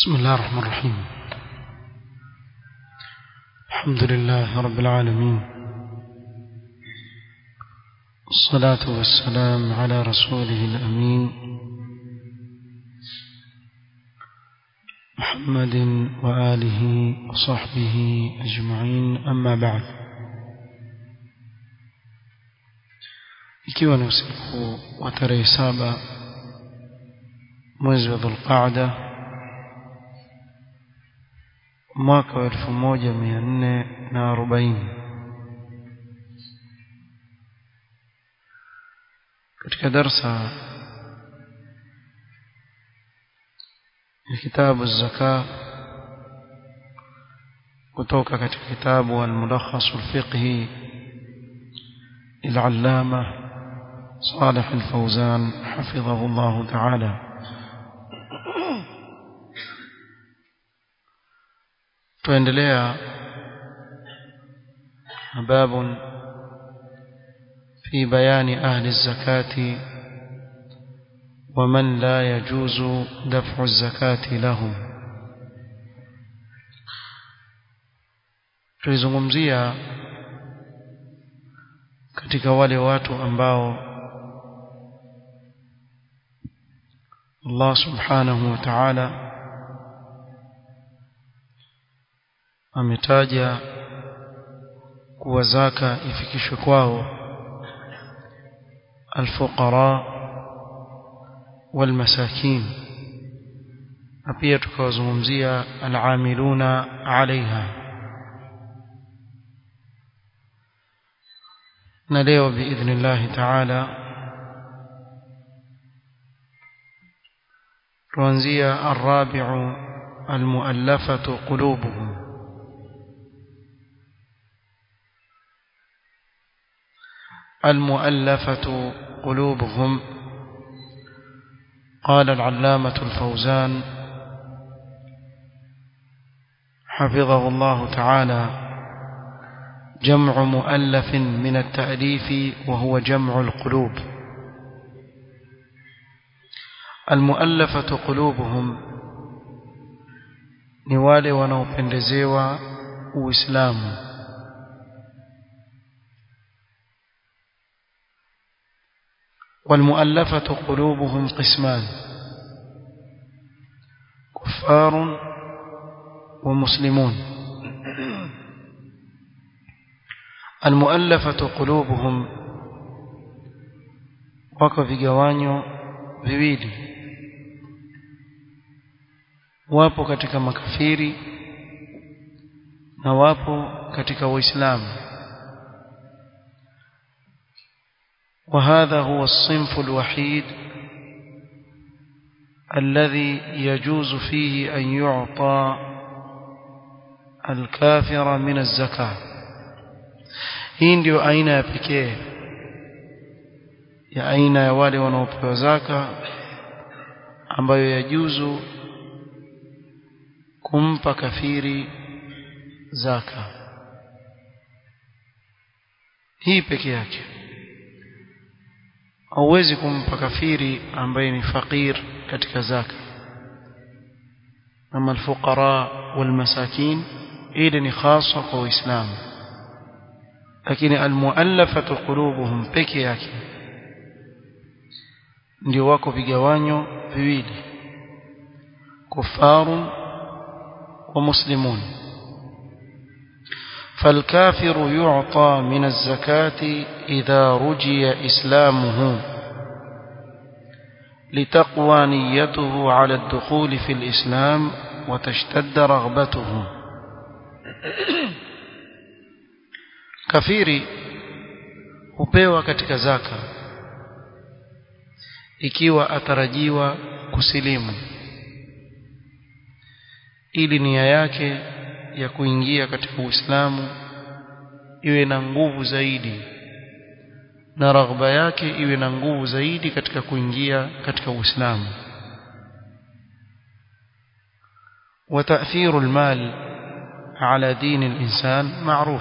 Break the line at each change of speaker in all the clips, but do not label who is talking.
بسم الله الرحمن الرحيم الحمد لله رب العالمين الصلاة والسلام على رسوله الأمين محمد وآله وصحبه أجمعين أما بعد ikiwa ni usiku wa tarehe saba mwezi wa dhulqaada mwaka wa elfu moja mia nne na arobaini katika darsa ya kitabu zaka kutoka katika kitabu almulakhasu alfiqhi العلامة صالح الفوزان حفظه الله تعالى tuendelea باب في بيان أهل الزكاة ومن لا يجوز دفع الزكاة لهم tulizungumzia katika wale watu ambao Allah subhanahu wa ta'ala ametaja kuwa zaka ifikishwe kwao alfuqara walmasakin na pia tukawazungumzia alamiluna alaiha na leo biidhnillahi taala tuanzia arrabiu almuallafatu qulubuhum المؤلفة قلوبهم قال العلامة الفوزان حفظه الله تعالى جمع مؤلف من التأليف وهو جمع القلوب المؤلفة قلوبهم نوالي ونوبندزيوا وإسلامه والمؤلفة قلوبهم قسمان كفار ومسلمون المؤلفة قلوبهم wako vigawanyo viwili wapo katika makafiri na wapo katika waislamu وهذا هو الصنف الوحيد الذي يجوز فيه أن يعطى الكافر من الزكاة hii ndio aina ya pekee ya aina ya wale wanaopewa zaka ambayo yajuzu kumpa kafiri zaka hii peke yake hauwezi kumpa kafiri ambaye ni fakir katika zaka ama alfuqara walmasakin ile ni khasa kwa waislamu lakini almuallafatu qulubuhum peke yake ndio wako vigawanyo viwili kufarun wa muslimun فالكافر يعطى من الزكاة إذا رجي إسلامه لتقوى نيته على الدخول في الإسلام وتشتد رغبته kafiri hupewa katika zaka ikiwa atarajiwa kusilimu ili nia yake ya kuingia katika Uislamu iwe na nguvu zaidi na raghba yake iwe na nguvu zaidi katika kuingia katika Uislamu وتأثير المال على دين الإنسان معروف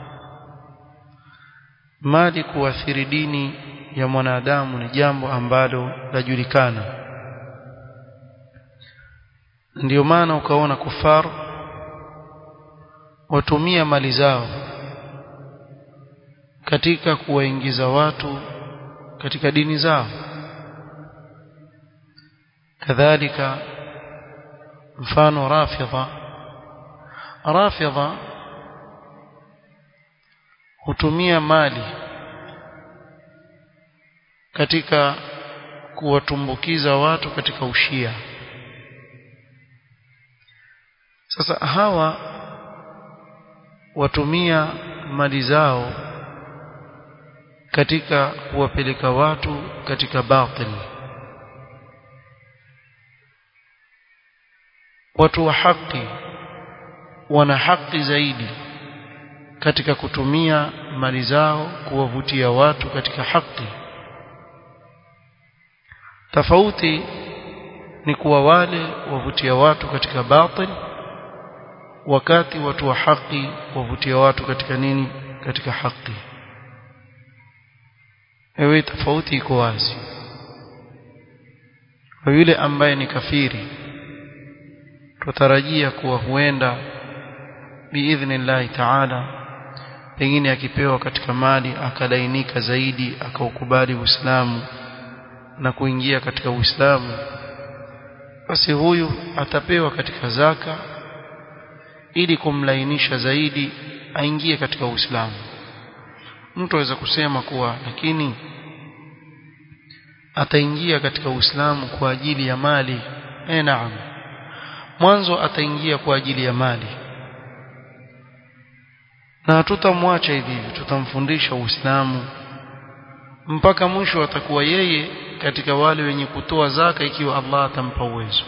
mali kuathiri dini ya mwanadamu ni jambo ambalo lajulikana ndio maana ukaona kufar watumia mali zao katika kuwaingiza watu katika dini zao kadhalika mfano rafidha rafidha hutumia mali katika kuwatumbukiza watu katika ushia sasa hawa watumia mali zao katika kuwapeleka watu katika batil watu wa haki wana haki zaidi katika kutumia mali zao kuwavutia watu katika haki tofauti ni kuwa wale wavutia watu katika batil wakati watu wa haki wavutia watu katika nini katika haki ewe tofauti iko wazi kwa yule ambaye ni kafiri tutarajia kuwa huenda biidhnillahi taala pengine akipewa katika mali akalainika zaidi akaukubali Uislamu na kuingia katika Uislamu basi huyu atapewa katika zaka ili kumlainisha zaidi aingie katika Uislamu mtu aweza kusema kuwa lakini ataingia katika Uislamu kwa ajili ya mali eh naam mwanzo ataingia kwa ajili ya mali na hatutamwacha hivi hivi tutamfundisha Uislamu mpaka mwisho atakuwa yeye katika wale wenye kutoa zaka ikiwa Allah atampa uwezo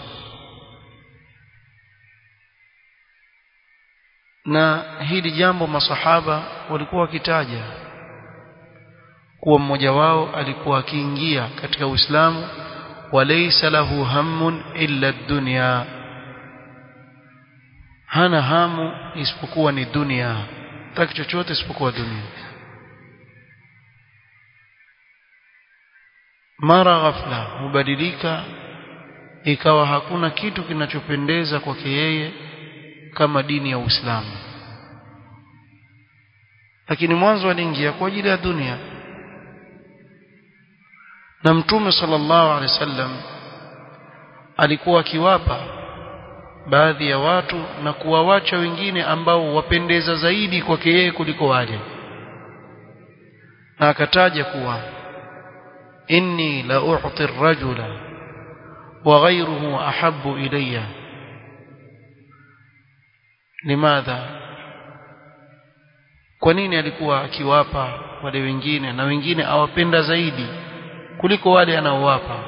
na hili jambo masahaba walikuwa wakitaja kuwa mmoja wao alikuwa akiingia katika Uislamu walaysa lahu hammun illa dunya hana hamu isipokuwa ni dunia taki chochote isipokuwa dunia mara ghafla hubadilika ikawa hakuna kitu kinachopendeza kwake yeye kama dini ya Uislamu lakini mwanzo aliingia kwa ajili ya dunia na mtume sallallahu alaihi wasallam alikuwa akiwapa baadhi ya watu na kuwawacha wengine ambao wapendeza zaidi kwake yeye kuliko wale na akataja kuwa inni la u'ti ar-rajula wa ghayruhu ahabbu ilayya limadha kwa nini alikuwa akiwapa wale wengine na wengine awapenda zaidi kuliko wale anaowapa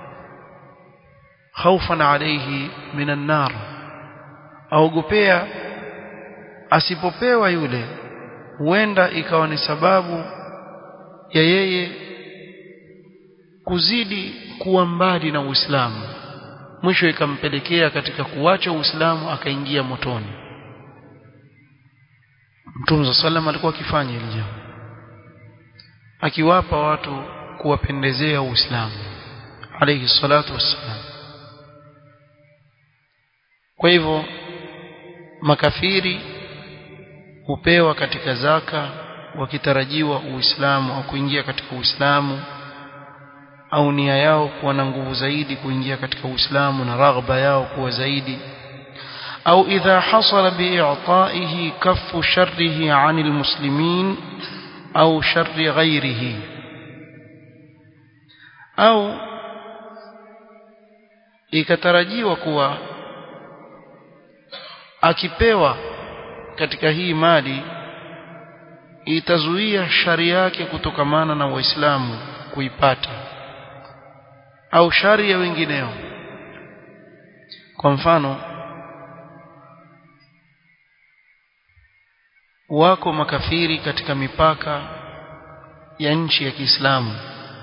khaufan alayhi minan nar aogopea asipopewa yule huenda ikawa ni sababu ya yeye kuzidi kuwa mbali na Uislamu mwisho ikampelekea katika kuacha Uislamu akaingia motoni Mtume sallam alikuwa akifanya hili jambo akiwapa watu kuwapendezea Uislamu alayhi salatu wassalam kwa hivyo makafiri hupewa katika zaka wakitarajiwa Uislamu au kuingia katika Uislamu au nia yao kuwa na nguvu zaidi kuingia katika Uislamu na raghba yao kuwa zaidi au idha hasala bi'ita'ihi kaffu sharrihi 'anil muslimin au sharri ghairihi au ikatarajiwa kuwa akipewa katika hii mali itazuia shari yake kutokamana na waislamu kuipata au shari ya wengineo kwa mfano wako makafiri katika mipaka ya nchi ya Kiislamu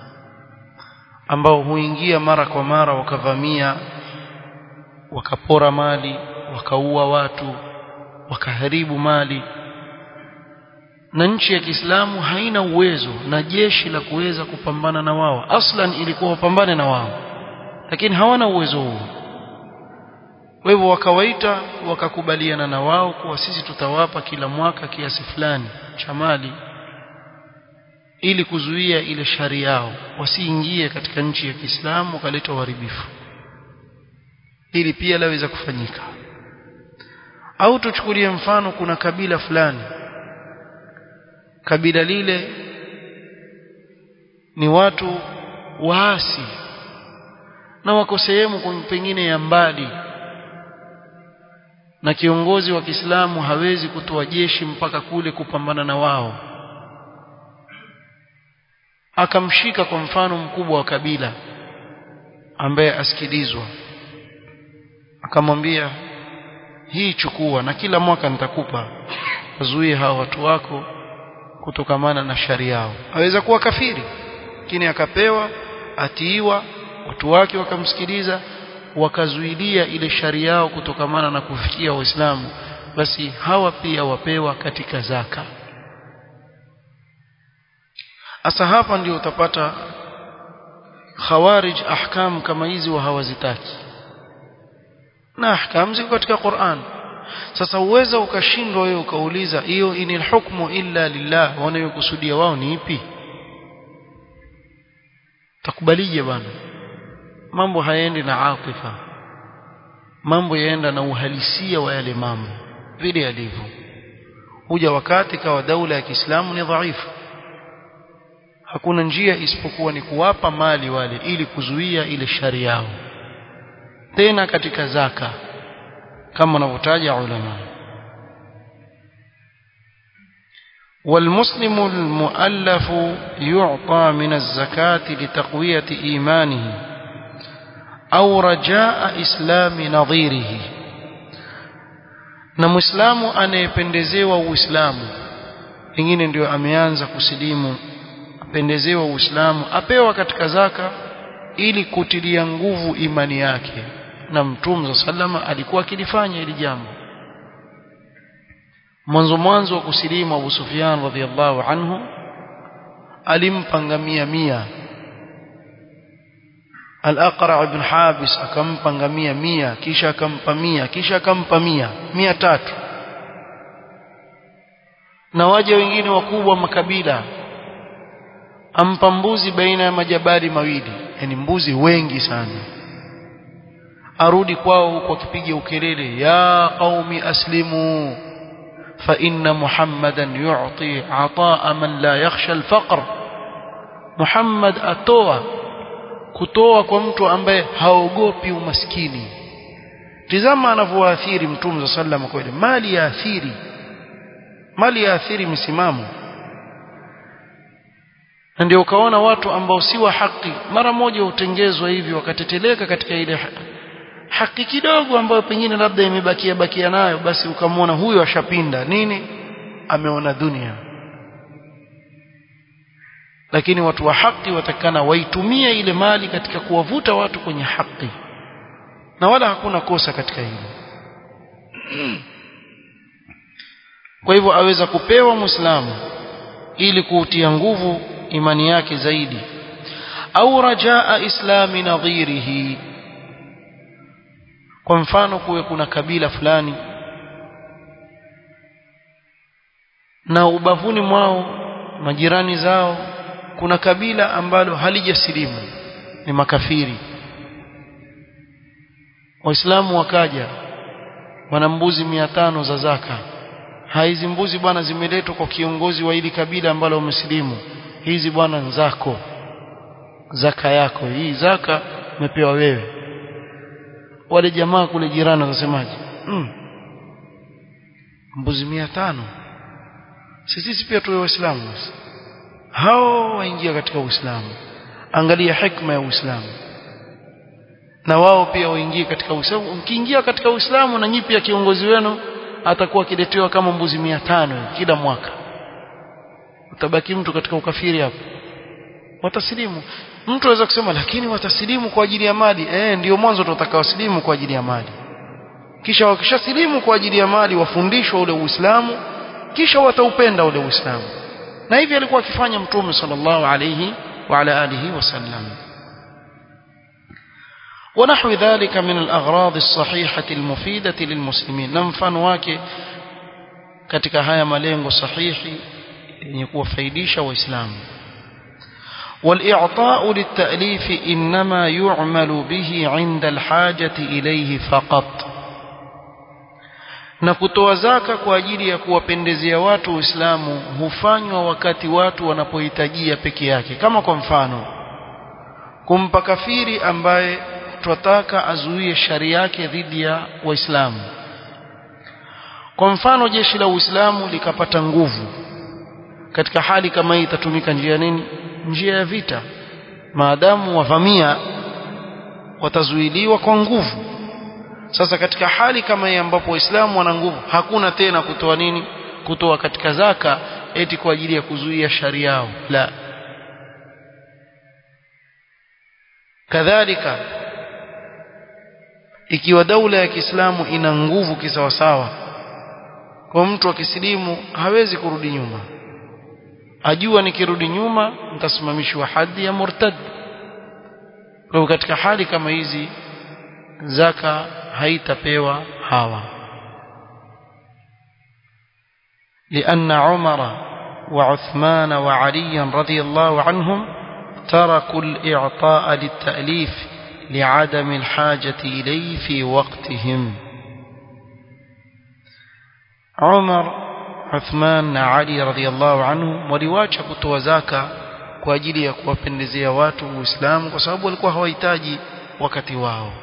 ambao huingia mara kwa mara wakavamia wakapora mali wakaua watu wakaharibu mali na nchi ya Kiislamu haina uwezo na jeshi la kuweza kupambana na wao aslan ilikuwa wapambane na wao lakini hawana uwezo huo kwa hivyo wakawaita wakakubaliana na wao kuwa sisi tutawapa kila mwaka kiasi fulani cha mali ili kuzuia ile shari yao wasiingie katika nchi ya Kiislamu wakaleta uharibifu ili pia laweza kufanyika au tuchukulie mfano kuna kabila fulani kabila lile ni watu waasi na wako sehemu pengine ya mbali na kiongozi wa Kiislamu hawezi kutoa jeshi mpaka kule kupambana na wao akamshika kwa mfano mkubwa wa kabila ambaye asikilizwa akamwambia hii chukua na kila mwaka nitakupa wazuie hao watu wako kutokamana na shari yao aweza kuwa kafiri lakini akapewa atiiwa watu wake wakamsikiliza wakazuilia ile shari yao kutokamana na kufikia waislamu basi hawa pia wapewa katika zaka asa hapa ndio utapata khawarij ahkam kama hizi wa hawazitaki na ahkam ziko katika Qur'an sasa uweza ukashindwa wewe ukauliza hiyo inil hukmu illa lillah wanayokusudia wao ni ipi takubalije bwana mambo hayaendi na atifa mambo yaenda na uhalisia wa yale mambo vile yalivyo huja wakati kawa daula ya Kiislamu ni dhaifu hakuna njia isipokuwa ni kuwapa mali wale ili kuzuia ile shari yao tena katika zaka kama wanavyotaja ulama والمسلم المؤلف يعطى من الزكاة لتقوية إيمانه أو رجاء إسلام نظيره na muislamu anayependezewa uislamu pengine ndio ameanza kusilimu apendezewa uislamu apewa katika zaka ili kutilia nguvu imani yake na mtume sallama alikuwa akilifanya hili jambo mwanzo mwanzo wa kusilimu Abu Sufyan radhiallahu anhu alimpa ngamia mia Al-Aqra ibn Habis akampa ngamia mia kisha akampa mia kisha akampa mia mia tatu na waje wengine wakubwa makabila ampa mbuzi baina ya majabari mawili yani mbuzi wengi sana arudi kwao huko akipiga ukelele ya qaumi aslimu fa inna muhammadan yu'ti ataa man la yakhsha al-faqr muhammad atoa kutoa kwa mtu ambaye haogopi umaskini tizama anavyoathiri mtume sallallahu alayhi wasallam mali ya athiri mali ya athiri misimamo na ndio ukaona watu ambao si wa haki mara moja utengezwa hivi wakateteleka katika ile haki kidogo ambayo pengine labda imebakia bakia nayo basi ukamwona huyo ashapinda nini ameona dunia lakini watu wa haki watakana waitumie ile mali katika kuwavuta watu kwenye haki na wala hakuna kosa katika hilo kwa hivyo aweza kupewa muislamu ili kuutia nguvu imani yake zaidi au rajaa islami nadhirihi kwa mfano kuwe kuna kabila fulani na ubavuni mwao majirani zao kuna kabila ambalo halijasilimu ni makafiri waislamu wakaja wana mbuzi mia tano za zaka hizi mbuzi bwana zimeletwa kwa kiongozi wa hili kabila ambalo wamesilimu hizi bwana nzako zaka yako hii zaka umepewa wewe wale jamaa kule jirani wanasemaje mm. mbuzi mia tano sisi pia tuwe waislamu hao waingia katika uislamu angalia hikma ya uislamu na wao pia waingie katika uislamu mkiingia katika uislamu na nyipi ya kiongozi wenu atakuwa akiletewa kama mbuzi mia tano kila mwaka utabaki mtu katika ukafiri hapo watasilimu mtu aweza kusema lakini watasilimu kwa ajili ya mali eh ndio mwanzo tutakawasilimu kwa ajili ya mali kisha wakishasilimu kwa ajili ya mali wafundishwa ule uislamu kisha wataupenda ule uislamu na hivi alikuwa akifanya mtume sallallahu alayhi wa ala alihi wasallam ونحو ذلك من الأغراض الصحيحة المفيدة للمسلمين نمفان wake katika haya malengo sahihi yenye kuwafaidisha waislamu والإعطاء للتأليف إنما يعمل به عند الحاجة إليه فقط na kutoa zaka kwa ajili ya kuwapendezea watu Uislamu hufanywa wakati watu wanapohitajia peke yake kama kwa mfano kumpa kafiri ambaye twataka azuie shari yake dhidi ya Waislamu kwa mfano jeshi la Uislamu likapata nguvu katika hali kama hii itatumika njia nini njia ya vita maadamu wavamia watazuiliwa kwa nguvu sasa katika hali kama hii ambapo waislamu wana nguvu hakuna tena kutoa nini kutoa katika zaka eti kwa ajili ya kuzuia shari yao la kadhalika ikiwa daula ya Kiislamu ina nguvu kisawasawa kwa mtu wa kisilimu hawezi kurudi nyuma ajua nikirudi nyuma nitasimamishwa hadi ya murtad kwa hivyo katika hali kama hizi zaka haitapewa hawa لأن عمر وعثمان وعليا رضي الله عنهم تركوا الإعطاء للتأليف لعدم الحاجة إليه في وقتهم عمر عثمان علي رضي الله عنهم waliwacha kutoa zaka kwa ajili ya kuwapendezea watu Uislamu kwa sababu walikuwa hawahitaji wakati wao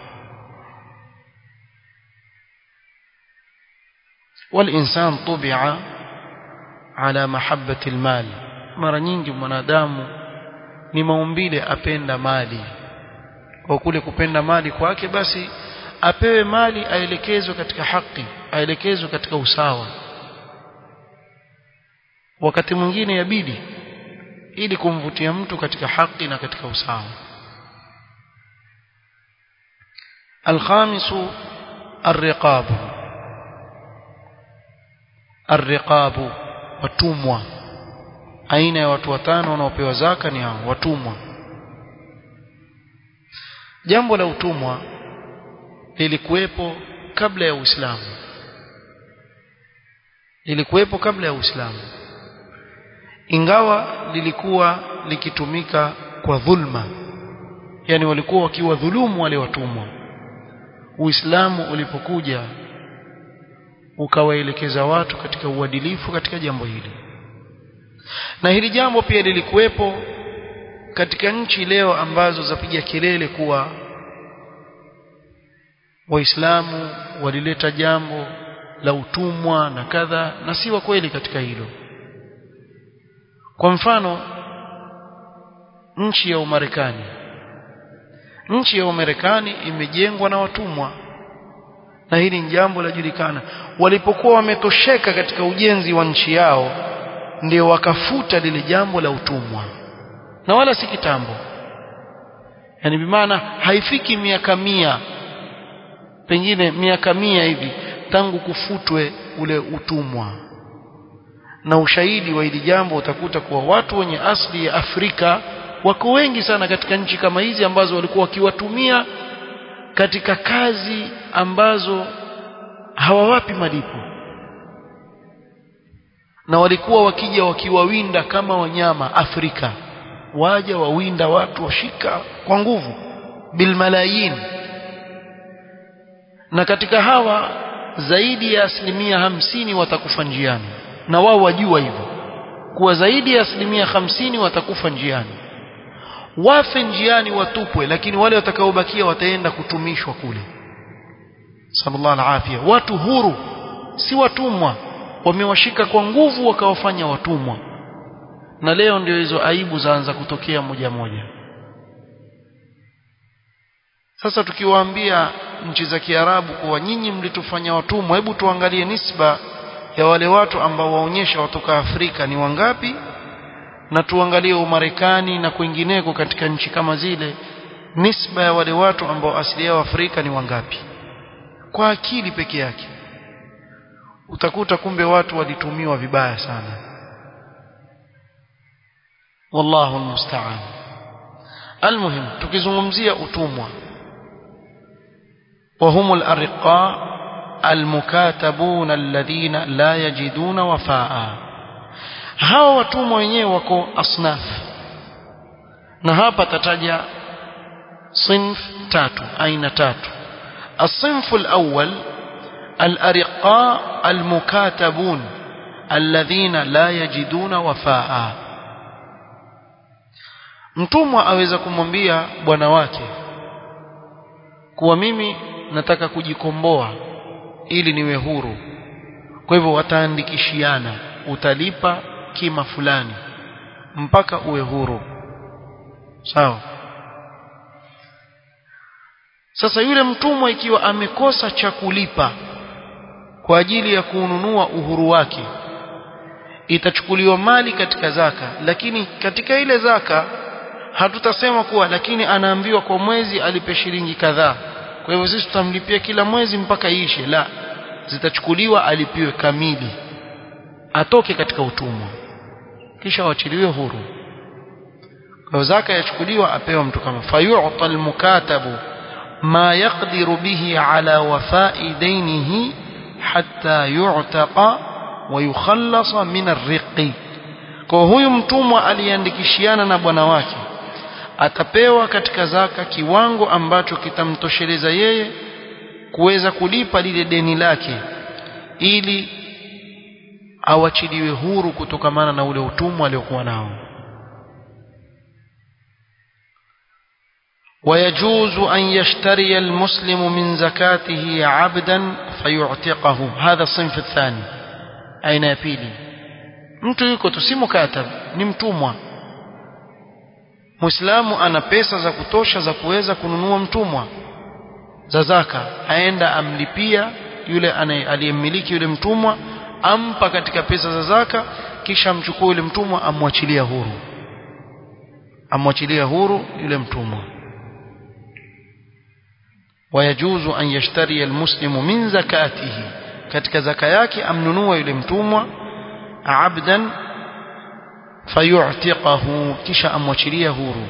والإنسان طبع على محبة المال mara nyingi mwanadamu ni maumbile apenda mali kwa kule kupenda mali kwake basi apewe mali aelekezwe katika haki aelekezwe katika usawa wakati mwingine yabidi ili kumvutia mtu katika haki na katika usawa الخامس الرقاب الرقاب watumwa aina ya watu watano wanaopewa zaka ni hao watumwa jambo la utumwa lilikuwepo kabla ya Uislamu lilikuwepo kabla ya Uislamu ingawa lilikuwa likitumika kwa dhulma yani walikuwa wakiwa dhulumu wale watumwa Uislamu ulipokuja ukawaelekeza watu katika uadilifu katika jambo hili na hili jambo pia lilikuwepo katika nchi leo ambazo zapiga kelele kuwa waislamu walileta jambo la utumwa na kadha na si wa kweli katika hilo kwa mfano nchi ya Umarekani nchi ya Umarekani imejengwa na watumwa na hili ni jambo lajulikana walipokuwa wametosheka katika ujenzi wa nchi yao ndio wakafuta lile jambo la utumwa na wala si kitambo yani bimaana haifiki miaka mia pengine miaka mia hivi tangu kufutwe ule utumwa na ushahidi wa hili jambo utakuta kuwa watu wenye asili ya Afrika wako wengi sana katika nchi kama hizi ambazo walikuwa wakiwatumia katika kazi ambazo hawawapi malipo na walikuwa wakija wakiwawinda kama wanyama Afrika waja wawinda watu washika kwa nguvu bilmalayin na katika hawa zaidi ya asilimia hamsini watakufa njiani na wao wajua hivyo kuwa zaidi ya asilimia hamsini watakufa njiani wafe njiani watupwe lakini wale watakaobakia wataenda kutumishwa kule sallallahu alafia watu huru si watumwa wamewashika kwa nguvu wakawafanya watumwa na leo ndio hizo aibu zaanza kutokea moja moja sasa tukiwaambia nchi za Kiarabu kuwa nyinyi mlitufanya watumwa hebu tuangalie nisba ya wale watu ambao waonyesha watoka Afrika ni wangapi na tuangalie Umarekani na kwingineko katika nchi kama zile nisba ya wale watu ambao asili yao Afrika ni wangapi kwa akili peke yake utakuta kumbe watu walitumiwa vibaya sana wallahu almusta'an almuhim tukizungumzia utumwa وهم الأرقاء المكاتبون الذين لا يجدون وفاء hawa watumwa wenyewe wako asnaf na hapa tataja صنف tatu aina tatu الصنف الأول الأرقاء المكاتبون الذين لا يجدون وفاء mtumwa aweza kumwambia bwana wake kuwa mimi nataka kujikomboa ili niwe huru kwa hivyo wataandikishiana utalipa kima fulani mpaka uwe huru sawa sasa yule mtumwa ikiwa amekosa cha kulipa kwa ajili ya kununua uhuru wake itachukuliwa mali katika zaka lakini katika ile zaka hatutasema kuwa lakini anaambiwa kwa mwezi alipe shilingi kadhaa kwa hivyo sisi tutamlipia kila mwezi mpaka iishe la zitachukuliwa alipiwe kamili atoke katika utumwa kisha wachiliwe huru kwa zaka yachukuliwa apewa mtu kama fayu'ta almukatabu ma yaqdiru bihi ala wafa'i dainihi hatta yu'taqa wa yukhallasa min arriqi kwa huyu mtumwa aliandikishiana na bwana wake atapewa katika zaka kiwango ambacho kitamtosheleza yeye kuweza kulipa lile deni lake ili awachiliwe huru kutokamana na ule utumwa aliokuwa nao ويجوز أن يشتري المسلم من زكاته عبدا فيعتقه هذا الصنف الثاني أين يبيلي mtu yuko tu si mukatab ni mtumwa muislamu ana pesa za kutosha za kuweza kununua mtumwa za zaka aenda amlipia yule aliyemmiliki yule mtumwa ampa katika pesa za zaka kisha amchukue yule mtumwa amwachilia huru amwachilia huru yule mtumwa wayajuzu an yashtari almuslimu min zakatihi katika zaka yake amnunua yule mtumwa abdan fayu'tiqahu kisha amwachilia huru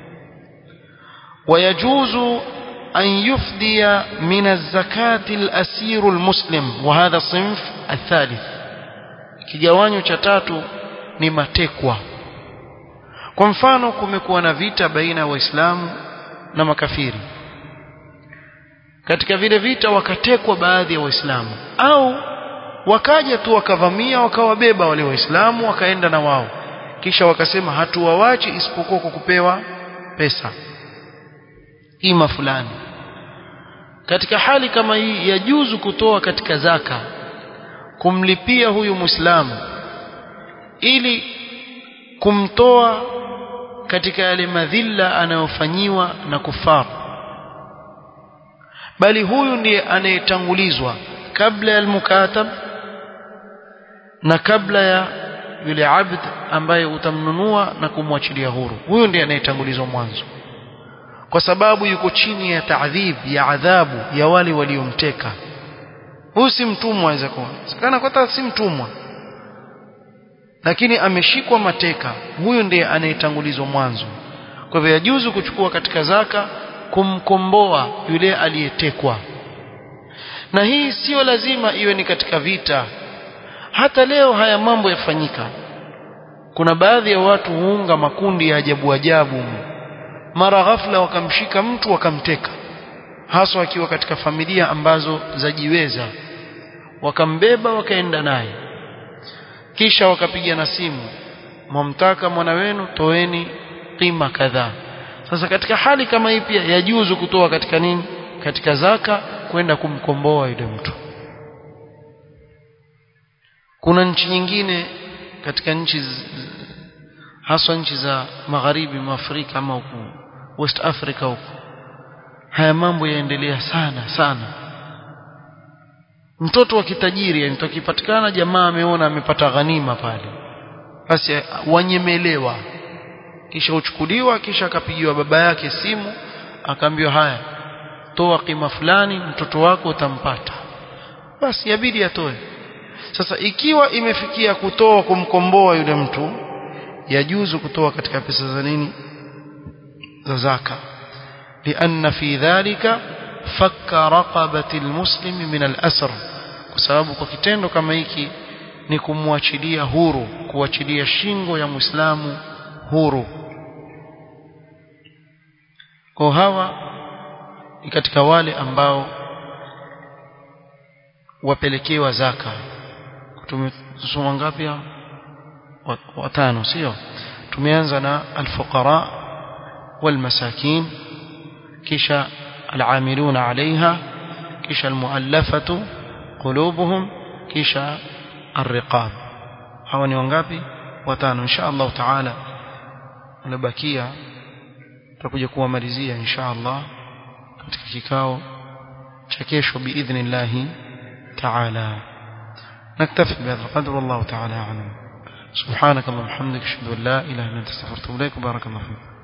wayajuzu أن يفدي من الزكاة الأسير المسلم وهذا الصنف الثالث kigawanyo cha tatu ni matekwa kwa mfano kumekuwa na vita baina ya waislamu na makafiri katika vile vita wakatekwa baadhi ya waislamu au wakaja tu wakavamia wakawabeba wale waislamu wakaenda na wao kisha wakasema hatuwawachi isipokuwa kwa kupewa pesa ima fulani katika hali kama hii yajuzu kutoa katika zaka kumlipia huyu muislamu ili kumtoa katika yale madhila anayofanyiwa na kufar bali huyu ndiye anayetangulizwa kabla ya almukatab na kabla ya yule abd ambaye utamnunua na kumwachilia huru huyu ndiye anayetangulizwa mwanzo kwa sababu yuko chini ya taadhib ya adhabu ya wale waliomteka huyu si mtumwa aweza kuwa sakana kwa si mtumwa lakini ameshikwa mateka huyu ndiye anayetangulizwa mwanzo kwa hivyo yajuzu kuchukua katika zaka kumkomboa yule aliyetekwa na hii sio lazima iwe ni katika vita hata leo haya mambo yafanyika kuna baadhi ya watu huunga makundi ya ajabu ajabu mara ghafla wakamshika mtu wakamteka haswa akiwa katika familia ambazo zajiweza wakambeba wakaenda naye kisha wakapiga na simu mwamtaka mwana wenu toeni qima kadhaa sasa katika hali kama hii pia yajuzu kutoa katika nini katika zaka kwenda kumkomboa yule mtu kuna nchi nyingine katika nchi haswa nchi za magharibi mwa Afrika ama huku West Africa huku haya mambo yaendelea sana sana mtoto wa kitajiri yani tukipatikana jamaa ameona amepata ghanima pale basi wanyemelewa kisha uchukuliwa kisha akapigiwa baba yake simu akaambiwa haya toa kima fulani mtoto wako utampata basi yabidi atoe sasa ikiwa imefikia kutoa kumkomboa yule mtu yajuzu kutoa katika pesa za nini za zaka lianna fi dhalika fakka raqabati almuslimi min al-asr kwa sababu kwa kitendo kama hiki ni kumwachilia huru kuachilia shingo ya muislamu huru kwa hawa ni katika wale ambao wapelekewa zaka tumesoma ngapi hao watano sio tumeanza na alfuqara walmasakin kisha al'amiluna 'alayha kisha almu'allafatu qulubuhum kisha الرقاب hawa ni wangapi watano insha Allah taala unabakia tutakuja kuwamalizia insha Allah katika kikao cha kesho biidhnillah taala نكتفي بهذا القدر والله تعالى أعلم سبحانك اللهم وبحمدك أشهد أن لا إله إلا أنت استغفرك وأتوب إليك بارك الله فيك